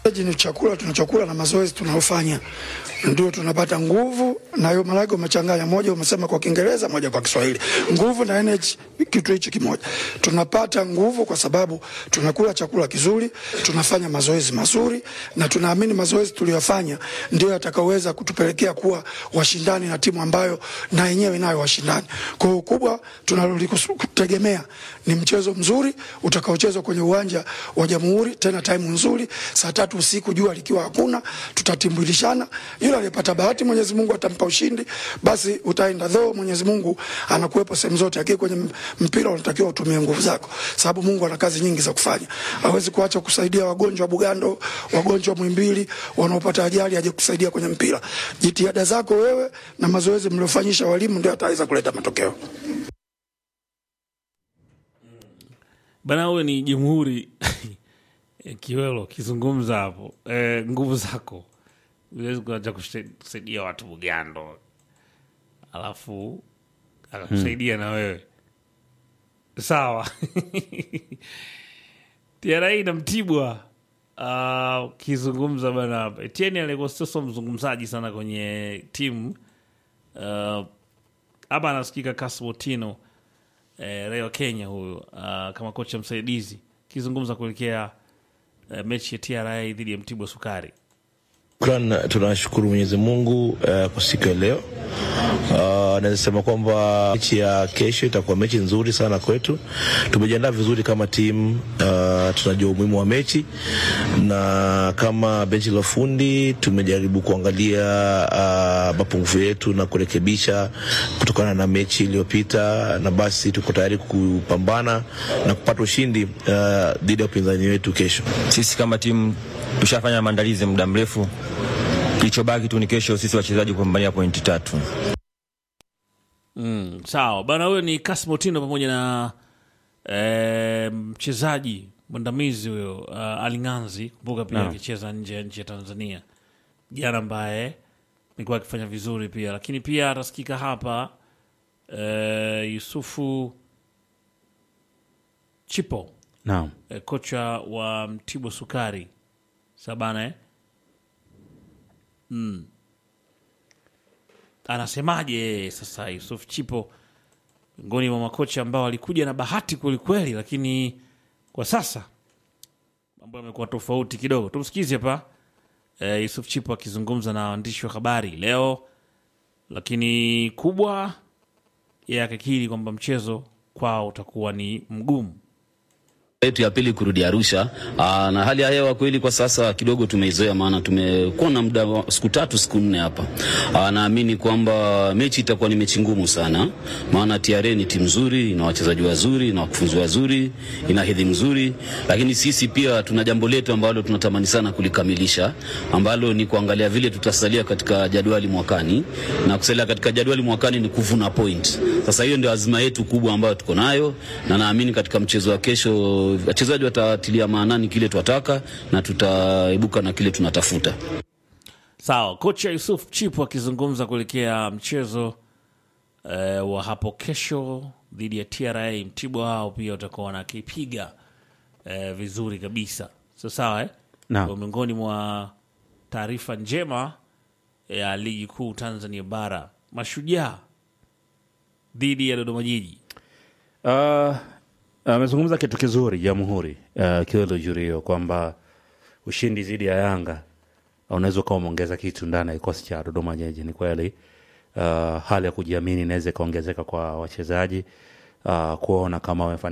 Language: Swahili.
ni chakula tunachokula na mazoezi tunayofanya ndio tunapata nguvu, na hiyo maanake umechanganya, moja umesema kwa Kiingereza, moja kwa Kiswahili. Nguvu na energy, kitu hichi kimoja. Tunapata nguvu kwa sababu tunakula chakula kizuri, tunafanya mazoezi mazuri, na tunaamini mazoezi tuliyofanya ndio yatakaweza kutupelekea kuwa washindani na timu ambayo na yenyewe inayo washindani. Kwa hiyo kubwa tunalotegemea ni mchezo mzuri utakaochezwa kwenye uwanja wa Jamhuri, tena time nzuri, saa tatu usiku, jua likiwa hakuna, tutatimbulishana. Yule aliyepata bahati, Mwenyezi Mungu atampa ushindi, basi utaenda dho. Mwenyezi Mungu anakuwepo sehemu zote, lakini kwenye mpira unatakiwa utumie nguvu zako, sababu Mungu ana kazi nyingi za kufanya. Hawezi kuacha kusaidia wagonjwa wa Bugando, wagonjwa wa Muhimbili wanaopata ajali, aje kusaidia kwenye mpira. Jitihada zako wewe na mazoezi mliofanyisha walimu ndio ataweza kuleta matokeo. Bana, wewe ni Jamhuri Kiwelo kizungumza hapo e, nguvu zako uwezi kuacha kusaidia watu Bugando alafu akakusaidia na wewe sawa. TRA na Mtibwa ukizungumza bana hapa, Etienne alikuwa sio mzungumzaji sana kwenye timu ah, hapa anasikika Kasbotino eh, Raia wa Kenya huyu uh, kama kocha msaidizi akizungumza kuelekea eh, mechi ya TRA dhidi ya Mtibwa Sukari. Shukran, tunashukuru Mwenyezi Mungu uh, kwa siku ya leo. Uh, naweza sema kwamba mechi ya kesho itakuwa mechi nzuri sana kwetu. Tumejiandaa vizuri kama timu uh, tunajua umuhimu wa mechi, na kama benchi la ufundi tumejaribu kuangalia uh, mapungufu yetu na kurekebisha kutokana na mechi iliyopita, na basi tuko tayari kupambana na kupata ushindi uh, dhidi ya upinzani wetu kesho. Sisi kama timu tushafanya maandalizi muda mrefu, kilichobaki tu ni kesho sisi wachezaji kupambania pointi tatu. Mm, sawa bana, huyo ni Kasmotino pamoja na eh, mchezaji mwandamizi huyo uh, Alinganzi. Kumbuka pia Naam. akicheza nje ya nchi ya Tanzania jana, ambaye amekuwa akifanya vizuri pia, lakini pia atasikika hapa eh, Yusufu Chipo Naam. eh, kocha wa Mtibwa Sukari sabana eh? mm. Anasemaje sasa Yusuf Chipo, miongoni mwa makocha ambao walikuja na bahati kwelikweli, lakini kwa sasa mambo yamekuwa tofauti kidogo. Tumsikize hapa eh, Yusuf Chipo akizungumza na waandishi wa habari leo, lakini kubwa yeye akikiri kwamba mchezo kwao utakuwa ni mgumu. yetu ya pili kurudi Arusha. Aa, na hali ya hewa kweli kwa sasa kidogo tumeizoea, maana tumekuwa na muda wa siku tatu siku nne hapa. Aa, naamini kwamba mechi itakuwa ni mechi ngumu sana, maana TRA ni timu nzuri, ina wachezaji wazuri, ina wakufunzi wazuri, ina hedhi mzuri, lakini sisi pia tuna jambo letu ambalo tunatamani sana kulikamilisha, ambalo ni kuangalia vile tutasalia katika jadwali mwakani, na kusalia katika jadwali mwakani ni kuvuna point. Sasa hiyo ndio azma yetu kubwa ambayo tuko nayo, na naamini katika mchezo wa kesho wachezaji watatilia maanani kile twataka na tutaibuka na kile tunatafuta. Sawa, kocha Yusuf Chipu akizungumza kuelekea mchezo eh, wa hapo kesho dhidi ya TRA. Mtibwa wao pia watakuwa wanakipiga eh, vizuri kabisa. So, sawa eh? Naam. Kwa miongoni mwa taarifa njema ya ligi kuu Tanzania bara, Mashujaa dhidi ya Dodoma Jiji. Uh, amezungumza kitu kizuri Jamhuri uh, Kiwelo Jurio kwamba ushindi dhidi ya Yanga unaweza ukawa umeongeza kitu ndani ya kikosi cha Dodoma Jiji. Ni kweli uh, hali ya kujiamini inaweza ikaongezeka kwa wachezaji uh, kuona kama wamefanya